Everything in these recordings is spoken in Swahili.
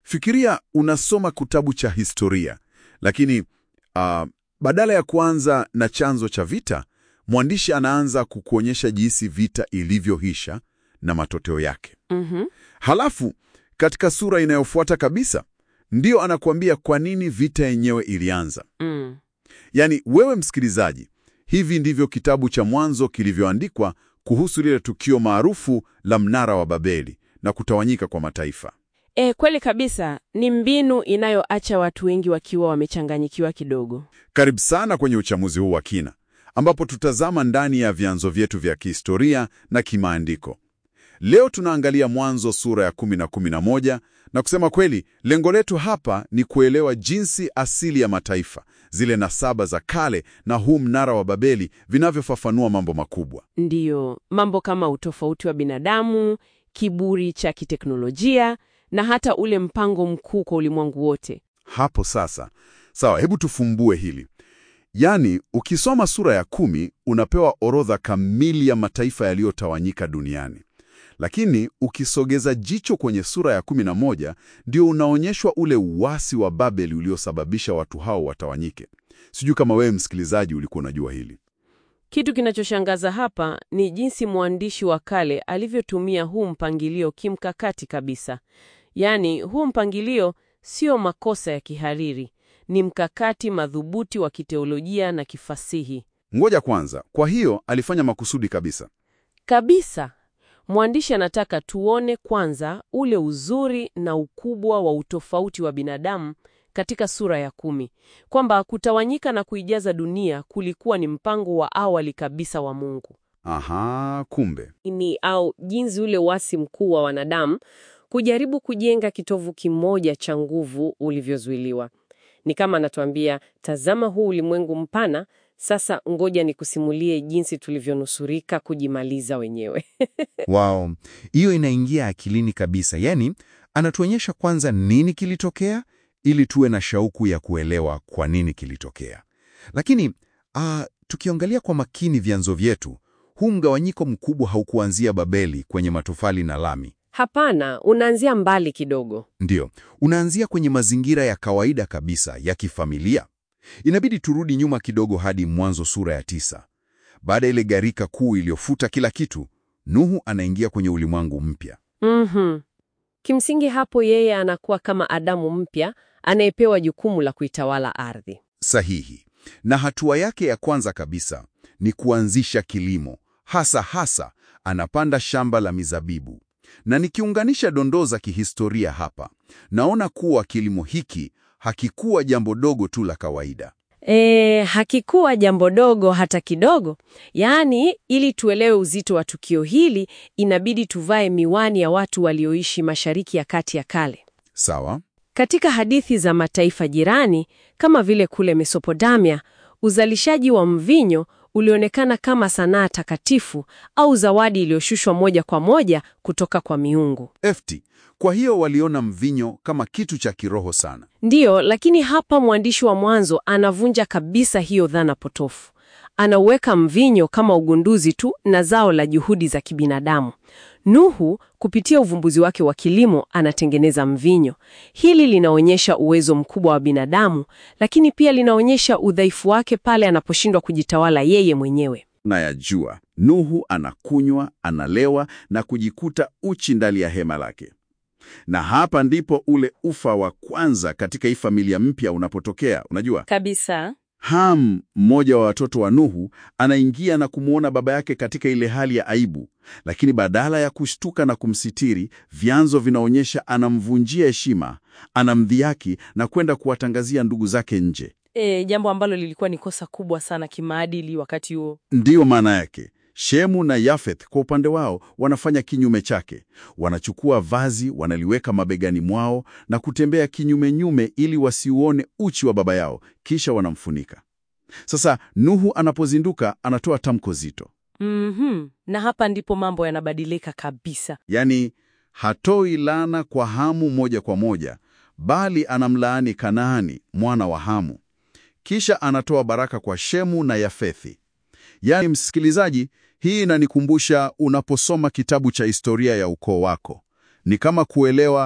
Fikiria unasoma kitabu cha historia, lakini ah, badala ya kuanza na chanzo cha vita, mwandishi anaanza kukuonyesha jinsi vita ilivyoisha na matokeo yake. Mhm. Halafu katika sura inayofuata kabisa ndio anakuambia kwa nini vita yenyewe ilianza. Mm. Yaani wewe msikilizaji, hivi ndivyo kitabu cha Mwanzo kilivyoandikwa kuhusu lile tukio maarufu la mnara wa Babeli na kutawanyika kwa mataifa. E, kweli kabisa ni mbinu inayoacha watu wengi wakiwa wamechanganyikiwa kidogo. Karibu sana kwenye uchamuzi huu wa kina, ambapo tutazama ndani ya vyanzo vyetu vya kihistoria na kimaandiko. Leo tunaangalia Mwanzo sura ya kumi na kumi na moja, na kusema kweli, lengo letu hapa ni kuelewa jinsi asili ya mataifa, zile nasaba za kale na huu mnara wa Babeli vinavyofafanua mambo makubwa. Ndiyo, mambo kama utofauti wa binadamu, kiburi cha kiteknolojia na hata ule mpango mkuu kwa ulimwengu wote. Hapo sasa, sawa, hebu tufumbue hili. Yaani, ukisoma sura ya kumi unapewa orodha kamili ya mataifa yaliyotawanyika duniani, lakini ukisogeza jicho kwenye sura ya kumi na moja ndio unaonyeshwa ule uasi wa Babeli uliosababisha watu hao watawanyike. Sijui kama wewe msikilizaji ulikuwa unajua hili. Kitu kinachoshangaza hapa ni jinsi mwandishi wa kale alivyotumia huu mpangilio kimkakati kabisa. Yaani, huu mpangilio sio makosa ya kihariri, ni mkakati madhubuti wa kiteolojia na kifasihi Ngoja kwanza, kwa hiyo alifanya makusudi kabisa. kabisa. Mwandishi anataka tuone kwanza ule uzuri na ukubwa wa utofauti wa binadamu katika sura ya kumi, kwamba kutawanyika na kuijaza dunia kulikuwa ni mpango wa awali kabisa wa Mungu. Aha, kumbe. ni au jinsi ule wasi mkuu wa wanadamu kujaribu kujenga kitovu kimoja cha nguvu ulivyozuiliwa. Ni kama anatuambia, tazama huu ulimwengu mpana, sasa ngoja nikusimulie jinsi tulivyonusurika kujimaliza wenyewe. Wow, hiyo inaingia akilini kabisa. Yaani, anatuonyesha kwanza nini kilitokea ili tuwe na shauku ya kuelewa kwa nini kilitokea. Lakini ah, tukiangalia kwa makini vyanzo vyetu, huu mgawanyiko mkubwa haukuanzia Babeli kwenye matofali na lami. Hapana, unaanzia mbali kidogo. Ndiyo, unaanzia kwenye mazingira ya kawaida kabisa ya kifamilia. Inabidi turudi nyuma kidogo hadi Mwanzo sura ya tisa. Baada ya ile gharika kuu iliyofuta kila kitu, Nuhu anaingia kwenye ulimwengu mpya. Mhm. Kimsingi hapo yeye anakuwa kama Adamu mpya anayepewa jukumu la kuitawala ardhi. Sahihi. Na hatua yake ya kwanza kabisa ni kuanzisha kilimo, hasa hasa anapanda shamba la mizabibu. Na nikiunganisha dondoo za kihistoria hapa, naona kuwa kilimo hiki hakikuwa jambo dogo tu la kawaida. E, hakikuwa jambo dogo hata kidogo. Yaani, ili tuelewe uzito wa tukio hili, inabidi tuvae miwani ya watu walioishi Mashariki ya Kati ya kale. Sawa? Katika hadithi za mataifa jirani kama vile kule Mesopotamia, uzalishaji wa mvinyo ulionekana kama sanaa takatifu au zawadi iliyoshushwa moja kwa moja kutoka kwa miungu. Efti. Kwa hiyo waliona mvinyo kama kitu cha kiroho sana. Ndiyo, lakini hapa mwandishi wa Mwanzo anavunja kabisa hiyo dhana potofu. Anauweka mvinyo kama ugunduzi tu na zao la juhudi za kibinadamu. Nuhu kupitia uvumbuzi wake wa kilimo anatengeneza mvinyo. Hili linaonyesha uwezo mkubwa wa binadamu, lakini pia linaonyesha udhaifu wake pale anaposhindwa kujitawala yeye mwenyewe. Na yajua Nuhu anakunywa, analewa na kujikuta uchi ndani ya hema lake. Na hapa ndipo ule ufa wa kwanza katika hii familia mpya unapotokea. Unajua, Kabisa. Ham, mmoja wa watoto wa Nuhu, anaingia na kumwona baba yake katika ile hali ya aibu, lakini badala ya kushtuka na kumsitiri, vyanzo vinaonyesha anamvunjia heshima, anamdhihaki na kwenda kuwatangazia ndugu zake nje. E, jambo ambalo lilikuwa ni kosa kubwa sana kimaadili wakati huo. Ndiyo maana yake. Shemu na Yafeth kwa upande wao wanafanya kinyume chake. Wanachukua vazi, wanaliweka mabegani mwao na kutembea kinyume nyume ili wasiuone uchi wa baba yao, kisha wanamfunika. Sasa Nuhu anapozinduka anatoa tamko zito, Mhm. Na hapa ndipo mambo yanabadilika kabisa. yaani hatoi laana kwa Hamu moja kwa moja, bali anamlaani Kanaani mwana wa Hamu, kisha anatoa baraka kwa Shemu na Yafethi. Yaani, msikilizaji, hii inanikumbusha unaposoma kitabu cha historia ya ukoo wako, ni kama kuelewa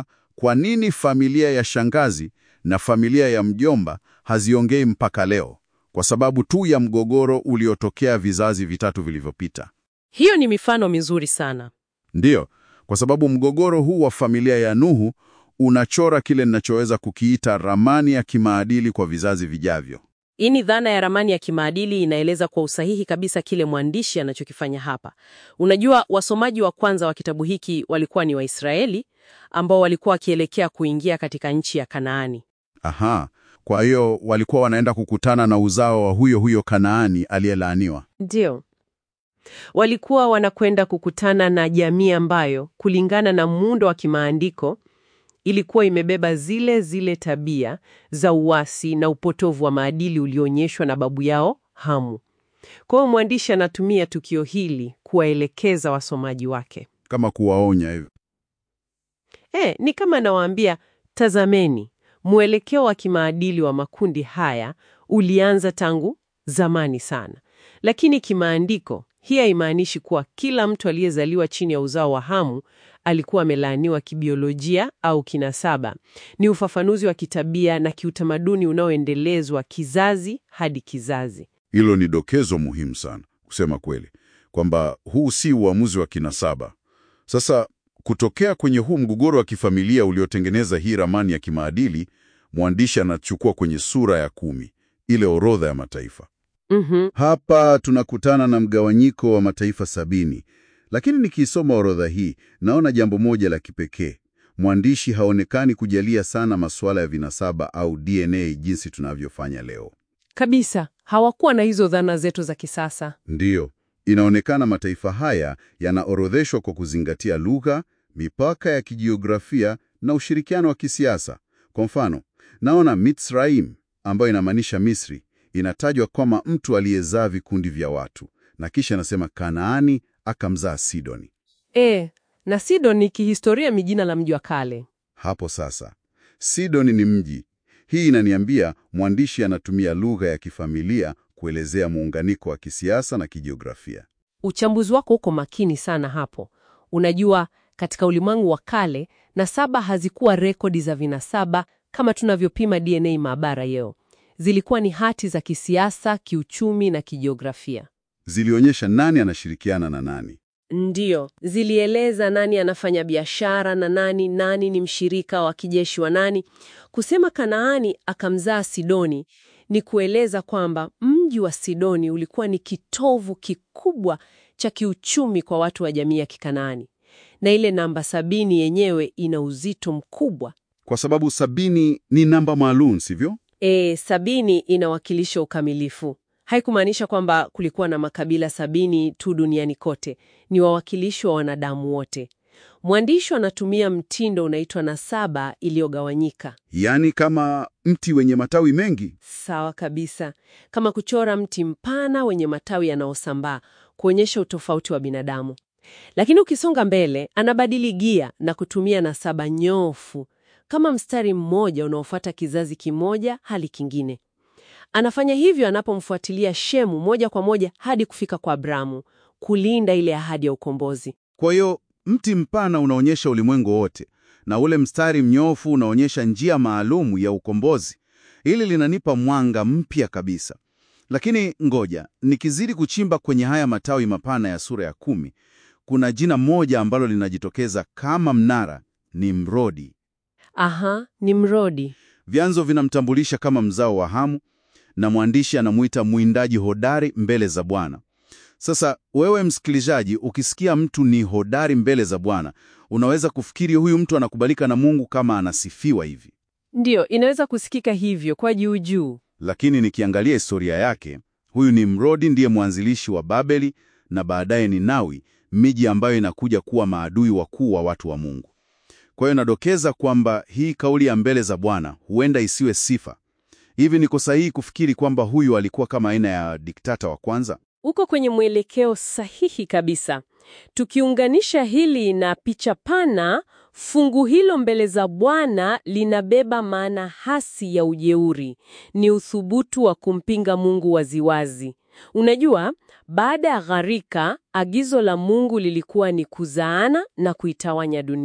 kwa nini familia ya shangazi na familia ya mjomba haziongei mpaka leo? Kwa sababu tu ya mgogoro uliotokea vizazi vitatu vilivyopita. Hiyo ni mifano mizuri sana. Ndiyo, kwa sababu mgogoro huu wa familia ya Nuhu unachora kile ninachoweza kukiita ramani ya kimaadili kwa vizazi vijavyo. Hii ni dhana ya ramani ya kimaadili inaeleza kwa usahihi kabisa kile mwandishi anachokifanya hapa. Unajua, wasomaji wa kwanza wa kitabu hiki walikuwa ni Waisraeli ambao walikuwa wakielekea kuingia katika nchi ya Kanaani. Aha, kwa hiyo walikuwa wanaenda kukutana na uzao wa huyo huyo Kanaani aliyelaaniwa. Ndio. Walikuwa wanakwenda kukutana na jamii ambayo kulingana na muundo wa kimaandiko ilikuwa imebeba zile zile tabia za uasi na upotovu wa maadili ulioonyeshwa na babu yao Hamu. Kwa hiyo mwandishi anatumia tukio hili kuwaelekeza wasomaji wake. Kama kuwaonya hivyo. E, ni kama anawaambia, tazameni, mwelekeo wa kimaadili wa makundi haya ulianza tangu zamani sana, lakini kimaandiko hii haimaanishi kuwa kila mtu aliyezaliwa chini ya uzao wa Hamu alikuwa amelaaniwa kibiolojia au kinasaba. Ni ufafanuzi wa kitabia na kiutamaduni unaoendelezwa kizazi hadi kizazi. Hilo ni dokezo muhimu sana, kusema kweli, kwamba huu si uamuzi wa kinasaba. Sasa kutokea kwenye huu mgogoro wa kifamilia uliotengeneza hii ramani ya kimaadili, mwandishi anachukua kwenye sura ya kumi, ile orodha ya mataifa. Mhm. Hapa tunakutana na mgawanyiko wa mataifa sabini, lakini nikiisoma orodha hii naona jambo moja la kipekee. Mwandishi haonekani kujalia sana masuala ya vinasaba au DNA jinsi tunavyofanya leo. Kabisa, hawakuwa na hizo dhana zetu za kisasa. Ndiyo, inaonekana mataifa haya yanaorodheshwa kwa kuzingatia lugha, mipaka ya kijiografia na ushirikiano wa kisiasa. Kwa mfano, naona Mitzraim ambayo inamaanisha Misri inatajwa kama mtu aliyezaa vikundi vya watu, na kisha anasema Kanaani akamzaa Sidoni. E, na Sidon ni kihistoria ni jina la mji wa kale. Hapo sasa, Sidoni ni mji. Hii inaniambia mwandishi anatumia lugha ya kifamilia kuelezea muunganiko wa kisiasa na kijiografia. Uchambuzi wako uko makini sana hapo. Unajua, katika ulimwengu wa kale, nasaba hazikuwa rekodi za vinasaba kama tunavyopima DNA maabara leo. Zilikuwa ni hati za kisiasa, kiuchumi na kijiografia. Zilionyesha nani anashirikiana na nani. Ndiyo, zilieleza nani anafanya biashara na nani, nani ni mshirika wa kijeshi wa nani. Kusema Kanaani akamzaa Sidoni ni kueleza kwamba mji wa Sidoni ulikuwa ni kitovu kikubwa cha kiuchumi kwa watu wa jamii ya Kikanaani, na ile namba sabini yenyewe ina uzito mkubwa. Kwa sababu sabini ni namba maalum, sivyo? E, sabini inawakilisha ukamilifu. Haikumaanisha kwamba kulikuwa na makabila sabini tu duniani kote. Ni wawakilishi wa wanadamu wote. Mwandishi anatumia mtindo unaitwa nasaba iliyogawanyika. Yaani kama mti wenye matawi mengi. Sawa kabisa, kama kuchora mti mpana wenye matawi yanayosambaa kuonyesha utofauti wa binadamu. Lakini ukisonga mbele, anabadili gia na kutumia nasaba nyofu kama mstari mmoja unaofuata kizazi kimoja hadi kingine. Anafanya hivyo anapomfuatilia Shemu moja kwa moja hadi kufika kwa Abrahamu, kulinda ile ahadi ya ukombozi. Kwa hiyo mti mpana unaonyesha ulimwengu wote na ule mstari mnyofu unaonyesha njia maalumu ya ukombozi. Hili linanipa mwanga mpya kabisa. Lakini ngoja, nikizidi kuchimba kwenye haya matawi mapana ya sura ya kumi, kuna jina moja ambalo linajitokeza kama mnara, ni Mrodi. Aha, ni Mrodi. Vyanzo vinamtambulisha kama mzao wa Hamu na mwandishi anamuita mwindaji hodari mbele za Bwana. Sasa wewe msikilizaji, ukisikia mtu ni hodari mbele za Bwana, unaweza kufikiri huyu mtu anakubalika na Mungu kama anasifiwa hivi. Ndiyo, inaweza kusikika hivyo kwa juu juu. Lakini nikiangalia historia yake, huyu ni Mrodi ndiye mwanzilishi wa Babeli na baadaye Ninawi, miji ambayo inakuja kuwa maadui wakuu wa watu wa Mungu. Kwa hiyo nadokeza kwamba hii kauli ya mbele za Bwana huenda isiwe sifa. Hivi niko sahihi kufikiri kwamba huyu alikuwa kama aina ya diktata wa kwanza? Uko kwenye mwelekeo sahihi kabisa. Tukiunganisha hili na picha pana, fungu hilo mbele za Bwana linabeba maana hasi ya ujeuri. Ni uthubutu wa kumpinga Mungu waziwazi. Unajua, baada ya gharika, agizo la Mungu lilikuwa ni kuzaana na kuitawanya dunia.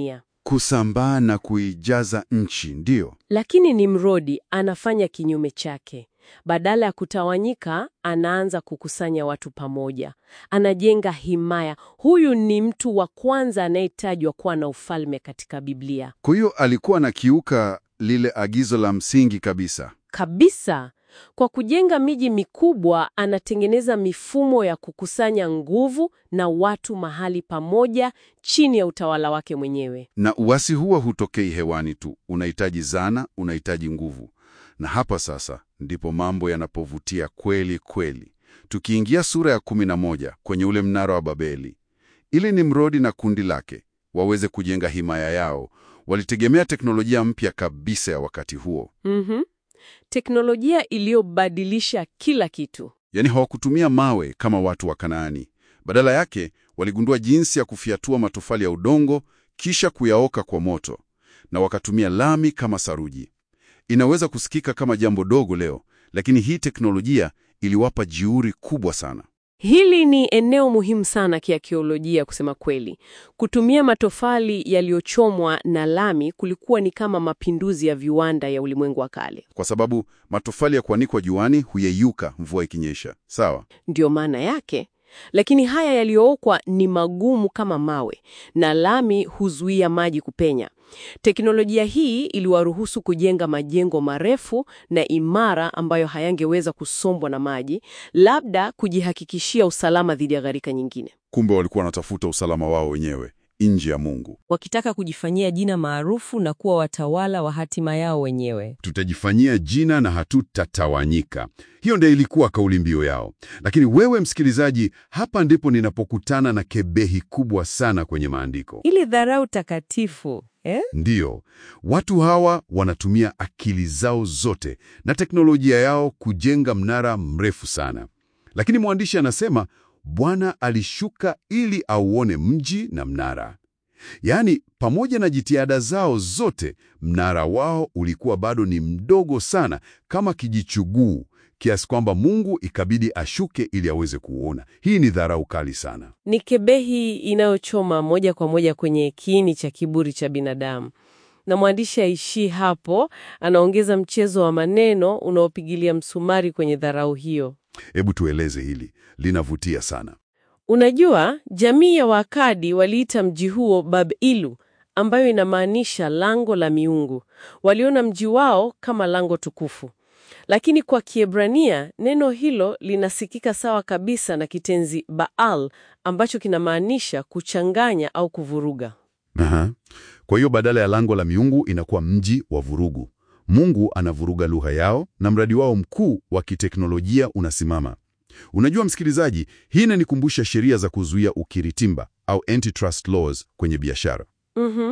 kusambaa na kuijaza nchi, ndiyo. Lakini Nimrodi anafanya kinyume chake. Badala ya kutawanyika, anaanza kukusanya watu pamoja, anajenga himaya. Huyu ni mtu wa kwanza anayetajwa kuwa na ufalme katika Biblia Kwa hiyo alikuwa anakiuka lile agizo la msingi kabisa. kabisa. Kwa kujenga miji mikubwa, anatengeneza mifumo ya kukusanya nguvu na watu mahali pamoja chini ya utawala wake mwenyewe. Na uasi huo hutokei hewani tu, unahitaji zana, unahitaji nguvu. Na hapa sasa ndipo mambo yanapovutia kweli kweli. Tukiingia sura ya kumi na moja kwenye ule mnara wa Babeli, ili Nimrodi na kundi lake waweze kujenga himaya yao, walitegemea teknolojia mpya kabisa ya wakati huo. Mhm. Teknolojia iliyobadilisha kila kitu. Yaani hawakutumia mawe kama watu wa Kanaani. Badala yake waligundua jinsi ya kufiatua matofali ya udongo kisha kuyaoka kwa moto, na wakatumia lami kama saruji. Inaweza kusikika kama jambo dogo leo, lakini hii teknolojia iliwapa jiuri kubwa sana. Hili ni eneo muhimu sana kiakiolojia, kusema kweli. Kutumia matofali yaliyochomwa na lami kulikuwa ni kama mapinduzi ya viwanda ya ulimwengu wa kale. Kwa sababu matofali ya kuanikwa juani huyeyuka mvua ikinyesha. Sawa? Ndiyo maana yake. Lakini haya yaliyookwa ni magumu kama mawe na lami huzuia maji kupenya. Teknolojia hii iliwaruhusu kujenga majengo marefu na imara ambayo hayangeweza kusombwa na maji, labda kujihakikishia usalama dhidi ya gharika nyingine. Kumbe walikuwa wanatafuta usalama wao wenyewe nje ya Mungu. wakitaka kujifanyia jina maarufu na kuwa watawala wa hatima yao wenyewe. tutajifanyia jina na hatutatawanyika. Hiyo ndio ilikuwa kauli mbiu yao. Lakini wewe msikilizaji, hapa ndipo ninapokutana na kebehi kubwa sana kwenye maandiko. Ili dharau takatifu eh? Ndiyo, watu hawa wanatumia akili zao zote na teknolojia yao kujenga mnara mrefu sana, lakini mwandishi anasema Bwana alishuka ili auone mji na mnara. Yaani, pamoja na jitihada zao zote, mnara wao ulikuwa bado ni mdogo sana, kama kijichuguu, kiasi kwamba Mungu ikabidi ashuke ili aweze kuuona. Hii ni dharau kali sana. Ni kebehi inayochoma moja kwa moja kwenye kiini cha kiburi cha binadamu. Na mwandishi aishii hapo, anaongeza mchezo wa maneno unaopigilia msumari kwenye dharau hiyo. Hebu tueleze hili, linavutia sana. Unajua, jamii ya Waakadi waliita mji huo Bab-ilu, ambayo inamaanisha lango la miungu. Waliona mji wao kama lango tukufu. Lakini kwa Kiebrania neno hilo linasikika sawa kabisa na kitenzi Baal ambacho kinamaanisha kuchanganya au kuvuruga. Aha. Kwa hiyo badala ya lango la miungu inakuwa mji wa vurugu. Mungu anavuruga lugha yao na mradi wao mkuu wa kiteknolojia unasimama. Unajua msikilizaji, hii inanikumbusha sheria za kuzuia ukiritimba au antitrust laws kwenye biashara. Mhm.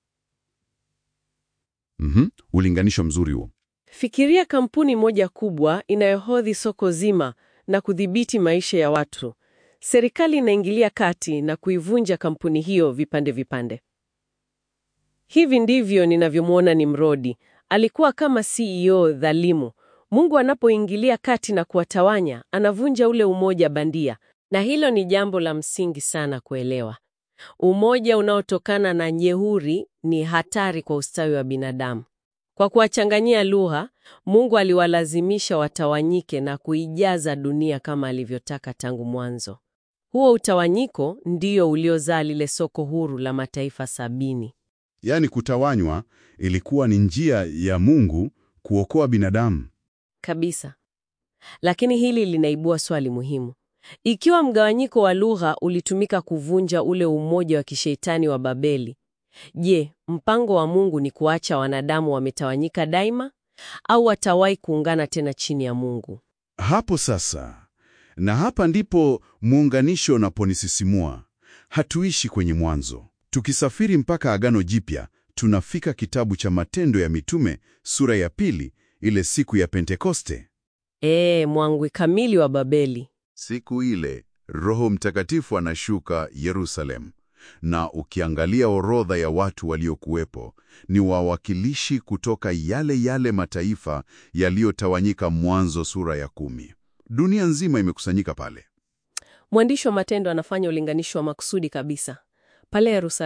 Mhm, ulinganisho mzuri huo. Fikiria kampuni moja kubwa inayohodhi soko zima na kudhibiti maisha ya watu. Serikali inaingilia kati na kuivunja kampuni hiyo vipande vipande. Hivi ndivyo ninavyomwona Nimrodi. Alikuwa kama CEO dhalimu. Mungu anapoingilia kati na kuwatawanya, anavunja ule umoja bandia, na hilo ni jambo la msingi sana kuelewa. Umoja unaotokana na nyehuri ni hatari kwa ustawi wa binadamu. Kwa kuwachanganyia lugha, Mungu aliwalazimisha watawanyike na kuijaza dunia kama alivyotaka tangu mwanzo. Huo utawanyiko ndio uliozaa lile soko huru la mataifa sabini. Yaani kutawanywa ilikuwa ni njia ya Mungu kuokoa binadamu. Kabisa. Lakini hili linaibua swali muhimu. Ikiwa mgawanyiko wa lugha ulitumika kuvunja ule umoja wa kishetani wa Babeli, je, mpango wa Mungu ni kuacha wanadamu wametawanyika daima au watawahi kuungana tena chini ya Mungu? Hapo sasa, na hapa ndipo muunganisho unaponisisimua. Hatuishi kwenye Mwanzo. Tukisafiri mpaka Agano Jipya, tunafika kitabu cha Matendo ya Mitume sura ya pili, ile siku ya Pentekoste. Ee, mwangwi kamili wa Babeli. Siku ile Roho Mtakatifu anashuka Yerusalemu, na ukiangalia orodha ya watu waliokuwepo, ni wawakilishi kutoka yale yale mataifa yaliyotawanyika Mwanzo sura ya kumi. Dunia nzima imekusanyika pale. Mwandishi wa Matendo anafanya ulinganisho wa makusudi kabisa. Pale Yerusalemu,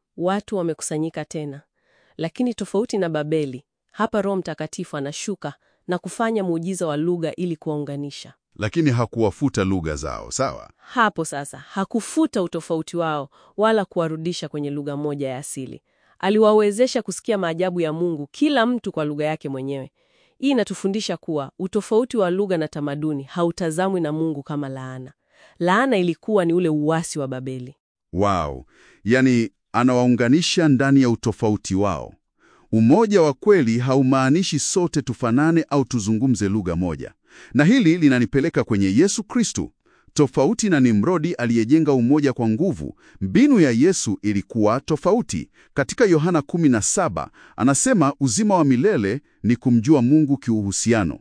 Watu wamekusanyika tena, lakini tofauti na Babeli, hapa Roho Mtakatifu anashuka na kufanya muujiza wa lugha ili kuwaunganisha. Lakini hakuwafuta lugha zao, sawa? Hapo sasa hakufuta utofauti wao wala kuwarudisha kwenye lugha moja ya asili. Aliwawezesha kusikia maajabu ya Mungu, kila mtu kwa lugha yake mwenyewe. Hii inatufundisha kuwa utofauti wa lugha na tamaduni hautazamwi na Mungu kama laana. Laana ilikuwa ni ule uasi wa Babeli. Wow, yaani anawaunganisha ndani ya utofauti wao. Umoja wa kweli haumaanishi sote tufanane au tuzungumze lugha moja, na hili linanipeleka kwenye Yesu Kristu. Tofauti na Nimrodi aliyejenga umoja kwa nguvu, mbinu ya Yesu ilikuwa tofauti. Katika Yohana 17 anasema uzima wa milele ni kumjua Mungu kiuhusiano.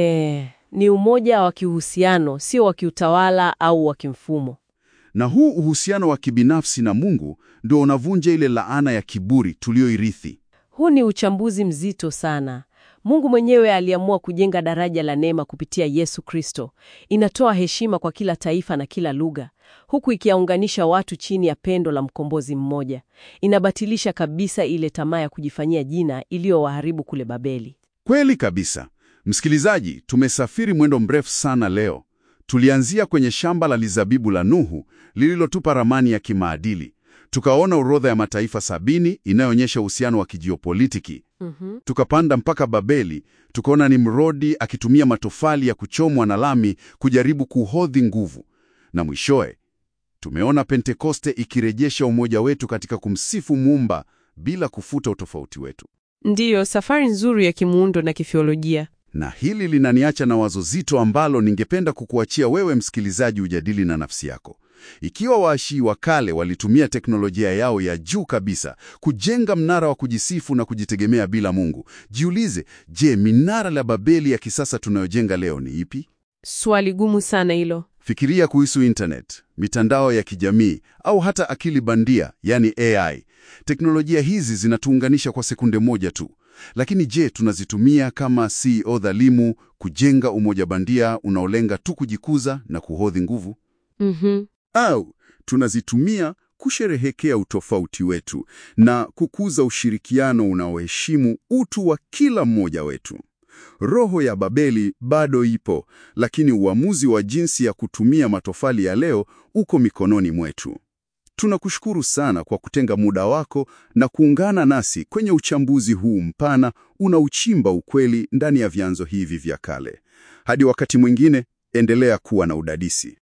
E, ni umoja wa kiuhusiano, sio wa kiutawala au wa kimfumo. Na huu uhusiano wa kibinafsi na Mungu ndio unavunja ile laana ya kiburi tuliyoirithi. Huu ni uchambuzi mzito sana. Mungu mwenyewe aliamua kujenga daraja la neema kupitia Yesu Kristo. Inatoa heshima kwa kila taifa na kila lugha, huku ikiwaunganisha watu chini ya pendo la mkombozi mmoja. Inabatilisha kabisa ile tamaa ya kujifanyia jina iliyowaharibu kule Babeli. Kweli kabisa. Msikilizaji, tumesafiri mwendo mrefu sana leo. Tulianzia kwenye shamba la lizabibu la Nuhu lililotupa ramani ya kimaadili. Tukaona orodha ya mataifa sabini inayoonyesha uhusiano wa kijiopolitiki. Mhm. Tukapanda mpaka Babeli, tukaona Nimrodi akitumia matofali ya kuchomwa na lami kujaribu kuhodhi nguvu, na mwishowe tumeona Pentekoste ikirejesha umoja wetu katika kumsifu Muumba bila kufuta utofauti wetu. Ndiyo, safari nzuri ya kimuundo na kifiolojia. Na hili linaniacha na wazo zito ambalo ningependa kukuachia wewe msikilizaji ujadili na nafsi yako. Ikiwa waashii wa kale walitumia teknolojia yao ya juu kabisa kujenga mnara wa kujisifu na kujitegemea bila Mungu, jiulize, je, minara la Babeli ya kisasa tunayojenga leo ni ipi? Swali gumu sana hilo. Fikiria kuhusu internet, mitandao ya kijamii au hata akili bandia, yani AI. Teknolojia hizi zinatuunganisha kwa sekunde moja tu. Lakini je, tunazitumia kama CEO dhalimu kujenga umoja bandia unaolenga tu kujikuza na kuhodhi nguvu? Mhm. Au tunazitumia kusherehekea utofauti wetu na kukuza ushirikiano unaoheshimu utu wa kila mmoja wetu? Roho ya Babeli bado ipo, lakini uamuzi wa jinsi ya kutumia matofali ya leo uko mikononi mwetu. Tunakushukuru sana kwa kutenga muda wako na kuungana nasi kwenye uchambuzi huu mpana unaochimba ukweli ndani ya vyanzo hivi vya kale. Hadi wakati mwingine, endelea kuwa na udadisi.